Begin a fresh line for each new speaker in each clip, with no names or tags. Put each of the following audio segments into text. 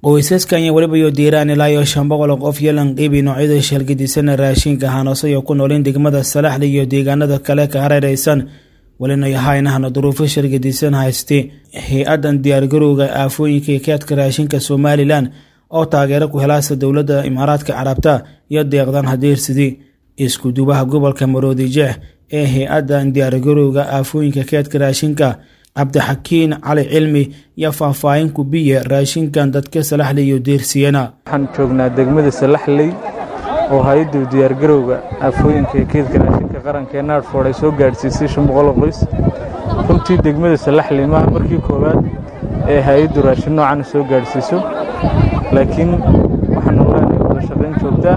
qoysaskan iyo weliba iyo diiraan ilaa iyo shan boqol oo qof iyo lanqiibi noocyada shalgadisan raashinka haanoosay oo ku noolin degmada salaxli iyo deegaanada kale ka hareeraysan welina yahaynahana duruufo shalgadisan hayste hay-adan diyaargarowga aafooyinka keedka raashinka somalilan oo taageero ku helaasa dowladda imaaraadka carabta iyo deeqdan hadeersidii iskudubaha gobolka maroodijeex ee hay-adan diyaargarowga aafooyinka keedka raashinka cabdixakiin cali cilmi iyo faahfaahin kubiye raashinkan dadka salaxley iyo deersiyana
waxaan joognaa degmada salaxley oo hay-addu diyaargarowga aafooyinka ee keedka raashinka qaranka ee naadfood ay soo gaadhsiisay shan boqoloo qoys runtii degmada salaxley maaha markii koowaad ee hay-addu raashin noocan soo gaadhsiiso laakiin waxaan ogaanay wada shaqayn joogtaa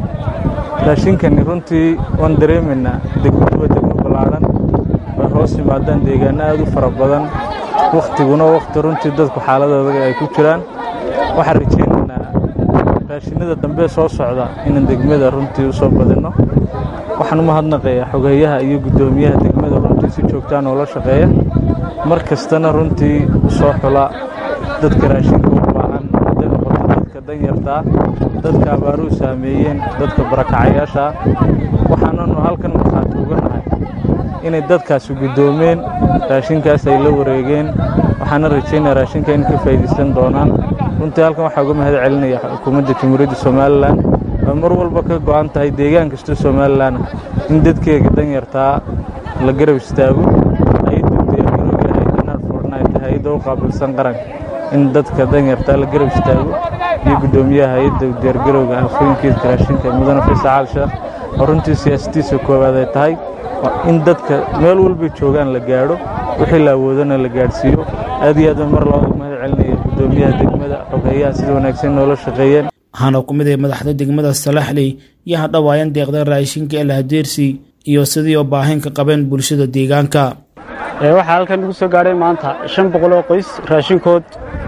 raashinkani runtii waan dareemaynaa degmadu waa degmo ballaadhan way hoos yimaadaan deegaanno aad u fara badan wakhtiguna wakhti runtii dadku xaaladooda ay ku jiraan waxaan rajaynaynaa raashinada dambe soo socda inaan degmada runtii u soo badinno waxaan u mahadnaqayaa xogeeyaha iyo guddoomiyaha degmada runtii si joogtaa noola shaqeeya mar kastana runtii soo xula dadka raashinka u baahan hadday noqoto dadka danyartaa dadka abaaruhu saameeyeen dadka barakacayaashaa waxaananu halkan markhaati uga nahay inay dadkaasi guddoomeen raashinkaas ay la wareegeen waxaana rajaynaya raashinka in ka faa'iidaysan doonaan runtii halkan waxaa uga mahad celinaya xukuumadda jamhuuriyadda somalilan oo mar walba ka go'an tahay deegaan kasta somalilan in dadkeega danyartaa la garab istaago hay-adda diyaargarowga hay-adda naadfortnight hay-adda u qaabilsan qaranka in dadka danyartaa la garab istaago iyo guddoomiyaha hay-adda diyaargarowga aafooyinkeedka raashinka mudane faysal cali sheekh oo runtii siyaasadiisa koowaad ay tahay in dadka meel walbay joogaan la gaadho wixii la awoodana la gaadhsiiyo aad iyo aad mar labada mahad celinaya guddoomiyaha degmada xogeeyaha sida wanaagsan noola shaqeeyeen
waxaana ku mid ay madaxda degmada salaxley iyo hadhawaayan deeqda raashinka ee lahadeersi iyo sidii oo baahin ka qabeen bulshada deegaanka
waxaa halkan ugu soo gaadhay maanta shan boqol oo qoys raashinkood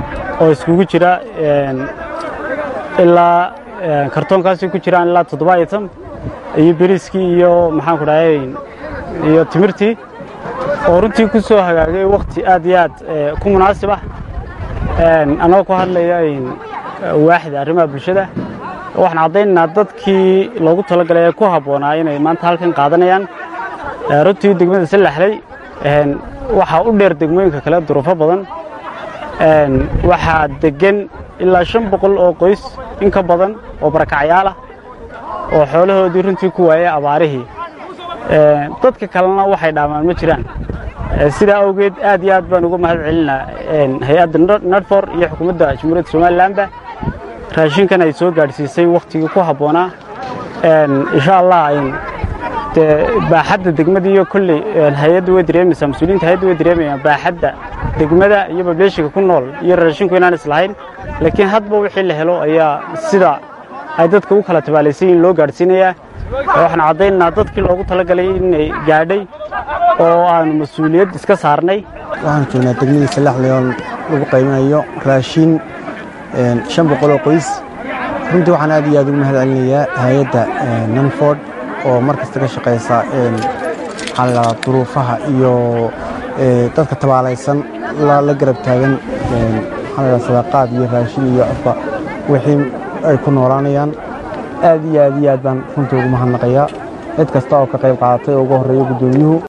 oo iskugu jira ilaa kartoonkaasi ku jiraan ilaa toddoba item iyo beriskii iyo maxaanku dhahay iyo timirtii oo runtii ku soo hagaagay wakhti aad iyo aad ku munaasib ah annagoo ku hadlaya waaxda arrimaha bulshada waxaan caddaynaynaa dadkii loogu talagalay ee ku habboonaa inay maanta halkan qaadanayaan runtii degmada salaxley waxaa u dheer degmooyinka kale duruufo badan waxaa deggan ilaa shan boqol oo qoys in ka badan oo barakacayaal ah oo xoolahoodii runtii ku waayay abaarihii dadka kalena waxay dhaamaan ma jiraan sidaa awgeed aad iyo aad baan uga mahad celinaa hay-adda nadfor iyo xukuumadda jamhuuriyadda somalilanba raashinkan ay soo gaadhsiisay wakhtigii ku habboonaa insha allah dee baaxadda degmada iyo kolley hay-adda way dareemaysaa mas-uuliyiinta hay-adda way dareemayaan baaxadda degmada iyo bableeshiga ku nool iyo raashinku inaan islahayn laakiin hadba wixii la helo ayaa sida ay dadka u kala tabaalaysan yihin loo gaadhsiinayaa waxaan caddaynaynaa dadkii loogu talagalay inay gaadhay oo aanu mas-uuliyad iska saarnay
waxaan joognaa degmadii salaxley oo lagu qaybinayo raashin shan boqol oo qoys runtii waxaan aad iyo aad ugu mahad celinayaa hay-adda nanford oo mar kasta ka shaqaysa xalla duruufaha iyo dadka tabaalaysan la garab taagan maxaa sadaqaad iyo raashin iyo afka wixii ay ku noolaanayaan aad iyo aad iyo aad baan runtii ugu mahadnaqayaa cid kasta oo ka qayb qaadatay oo ugu horreeya guddoomiyuhu